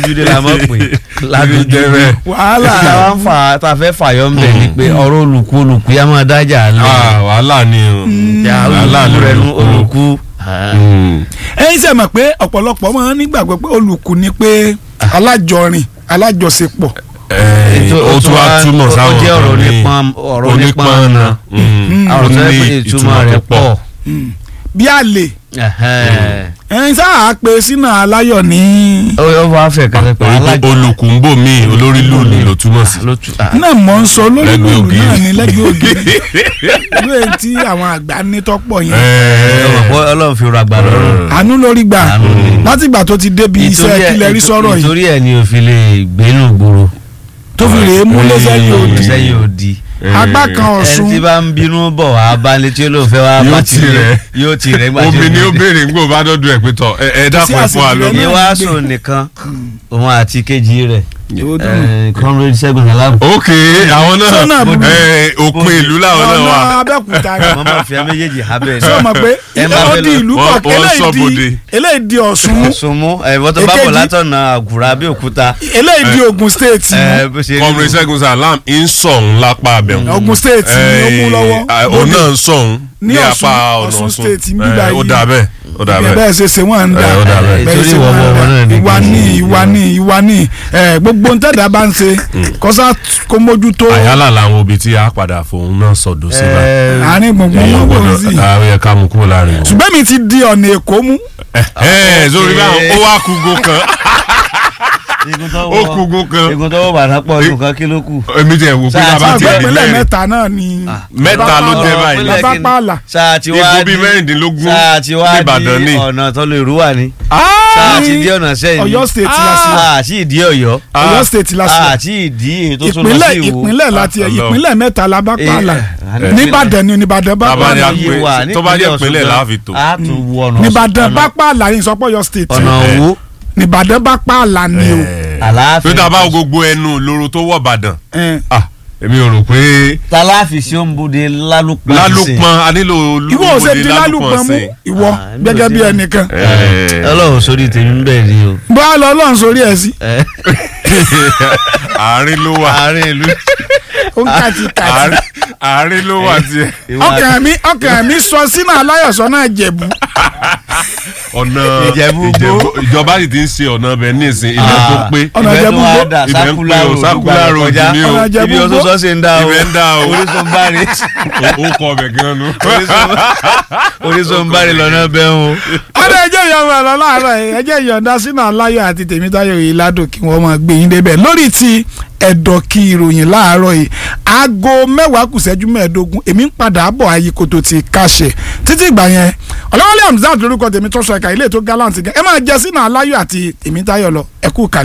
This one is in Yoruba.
lójúdé la mọ̀ pé ládùúgbò bẹ́ẹ̀. wàhálà tá a wá ń fà tá a fẹ́ fàyọ́ ń bẹ̀ ni pé ọ̀rọ̀ olùkú olùkú yá máa dájà lọ Ah, wàhálà ni o. ya wàhálà olùkú rẹ nu olùkú. olùkú Mm. ẹ̀yin sẹ mọ̀ pé ọ̀pọ̀lọpọ̀ máa ń nígbàgbọ́ pé olùkù ni pé alájọrin alájọṣepọ̀ Eh, ó tún wá túmọ̀ sáwọn ó jẹ́ ọ̀rọ̀ kan ní onípọn ọ̀rọ̀ onípọn náà Mm. àwọn Ó tó yẹ ní pé ìtumọ̀ rẹ̀ pọ̀ Mm. bí àlè Ẹ̀hẹ́n. ẹ̀yin sáà pé sínú aláyọ̀ ní ó ó wá fẹ́ kẹsẹ̀ pé alájọ olùkù ń bò mí olórí lùlù ló túmọ̀ sí. ló tu ah, náà mọ̀ ń sọ lórí Lẹ́gbẹ̀ẹ́ lùlù ògiri. náà ní lẹ́gbẹ̀ẹ́ ògiri ìlú èyí tí àwọn àgbà ní tọ́pọ̀ yẹn ọmọ pé ọlọ́run fi rọ àgbà lọ́rùn àánú lórí gbà Àánú ni. láti ìgbà tó ti débi iṣẹ́ Ìtorí ẹ̀- kílẹ̀ rí sọ̀rọ̀ yìí ìtorí ẹ̀ ni òfin lè gbénú gbòòrò tó fi rèé múlé sẹ́yìn òdì sẹ́yìn òdì apá kan ẹni ọ̀ṣun tí bá ń bínú bọ̀ wá bá létí olóòfẹ́ wa Yóò bá tì rẹ̀. yóò tì rẹ̀ gbàjẹ́ omi ni ó béèrè ń gbò bá dọ́dún ẹ̀ pé tọ̀ ẹ ẹ dákun ẹ fún wa àṣejù rẹ̀ lómi. náà. ìwà sùn nìkan òun àti kejì rẹ̀ Yóò dùn. eh, comrade Ṣẹ́gun Alábù ok àwọn Sọ́nà náà burú. eh, òpin ìlú làwọn náà ọ̀nà wà. abẹ́òkúta wọ́n máa fi méjèèjì hábẹ́ sọ ma pé Ẹ má ó fẹ́ di lọ. ìlú Wọ́n- kọ̀ọ̀kan wọ́n eléyìí sọ́bodè. di eléyìí di ọ̀ṣun mú sunmu ẹ̀fọ́ tó bá bọ̀ Èkejì. látọ̀nà àgùrà Abẹ́òkúta eléyìí di ogun state mú eh, bó ṣe rí kọmrin nù. Ṣẹ́gun Salam ń sọ̀hún lápá abẹ́hùn. ogun state ni ó mú lọ́wọ́ òun náà ń sọ̀hún Ní ní Ọ̀ṣun- apá ọ̀nà Ọ̀ṣun Ọ̀ṣun. state ń Eh, bíbá ó yìí. dà bẹ́ẹ̀ ó dà bẹ́ẹ̀ bẹ́ẹ̀. ṣe ṣe wọ́n ń da Eh, ó dà bẹ́ẹ̀. bẹ́ẹ̀ Torí ṣe ìwọ wọ́n ń ọmọ da náà ní ìwà kejì. ní ìwà ní ìwà ní ẹ, gbogbo ń tẹ̀dá bá ń ṣe kọ́sá kó mójútó àyálà làwọn òbí tí a padà fòun náà sọ̀dọ̀ sí bá. Eh, àárín gbùngbùn èèyàn wọn kò gbọ́dọ̀ sí àwọn yẹ ká mú kúrò láàrin wọn. ṣùgbọ́n mi ti di ọ̀nà èkó mú ẹ sórí báwọn ó wá kúgo kan igun tó ó kúgo kan igun tó wọ̀ bàtà pọ̀ ọdún kan kí ló kù. èmi tẹ̀ wò pé Sáà bàbá tí tiẹ̀ àgbẹ̀ di ìpínlẹ̀ mẹ́rin mẹ́ta náà ni mẹ́ta ló jẹ́ báyìí Ìpínlẹ̀ bàbá kìíní. pààlà sáà tí wá Igun di bíi mẹ́rìndínlógún sáà tí wá n'Ìbàdàn di ni. ọ̀nà tó lè rú wà ní. sáà tí di ọ̀nà sẹ́yìn ni. Ọ̀yọ́ state la sí sáà tí ìdí Ọ̀yọ́. Ọ̀yọ́ state la sí sáà tí ìdí èyí tó tún lọ ìpínlẹ̀ sí Ìwó. ìpínlẹ̀ láti Ah, ìpínlẹ̀ mẹ́ta la bá pààlà Eh, nìbàdàn ni nìbàdàn bá Bàbá ni pààlà a Iye pè- wà tó bá jẹ́ nípínlẹ̀ ìpínlẹ̀ Ọ̀ṣun la fi tò. á tún wọ ọ̀nà nìbàdàn ọ̀nà- bá pààlà yìí sọpọ̀ Ọ̀yọ́ state ọ̀nà Òwú nìbàdàn bá pààlà ni o àlàáfíà. tó dábàá gbogbo ẹnu lóró tó wọ̀ Ìbàdàn Eh, ah èmi ò rò pé tàlàáfì sí òǹbodè lálùpọ̀ lálùpọ̀n a nílò ìwọ ò ṣe di lálùpọ̀ mú ìwọ Ah, mi ò gẹ́gẹ́ sí bí náà. ẹnìkan ọlọ́run sórí tèmi ń bẹ̀ ni o. bó a lọ ọlọ́run sórí ẹ̀ sí Eh, àárín ló wà àárín ìlú. ó ń kàtí kàtí àárín àárín ló wà tiẹ̀ ọkàn mi ọkàn mi sọ sínú aláyọ̀sọ náà jẹ̀bú ọ̀nà Ìjẹ̀bú Ìjẹ̀bú- ìjọba sì ti ń ṣe ọ̀nà ọbẹ̀ ní ìsìn ilẹ̀ tó pé Ọ̀nà Ibẹ̀ Ìjẹ̀bú tó wá gbó. dà Ibẹ̀ ń sákúlà pè ó, road sákúlà gbàgbọ́ road kọjá. ni o. Ọ̀nà Ìjẹ̀bú ibi gbó. ọ̀sọ̀sọ̀ ṣe ń dá o. Ibẹ̀ ń dá o. orísunbáre ó kọ ọbẹ̀ gan nu. orísunbáre lọ́nà bẹ́ẹ̀ o. ọ̀dọ̀ ẹjẹ́ ìyọ̀nda lọ láàárọ̀ yìí ẹjẹ́ ìyọ̀nda sínú aláyọ̀ àti tèmítáyọ̀ yìí ládùn kí wọ́n máa gbé yín débẹ̀ lórí ti ẹ̀dọ̀ kí ìròyìn láàárọ̀ yìí aago mẹ́wàá kù ṣẹ́jú mẹ́ẹ̀ẹ́dógún èmi ń padà bọ̀ ayíkoto ti káṣẹ̀ títí ìgbà yẹn ọ̀làwálé hamzat lórúkọ tèmi tó sọ ẹ̀ka ilé tó gallant gan ẹ máa jẹ sínú aláyọ̀ àti tèmítáyọ̀ lọ ẹ kú kalẹ̀.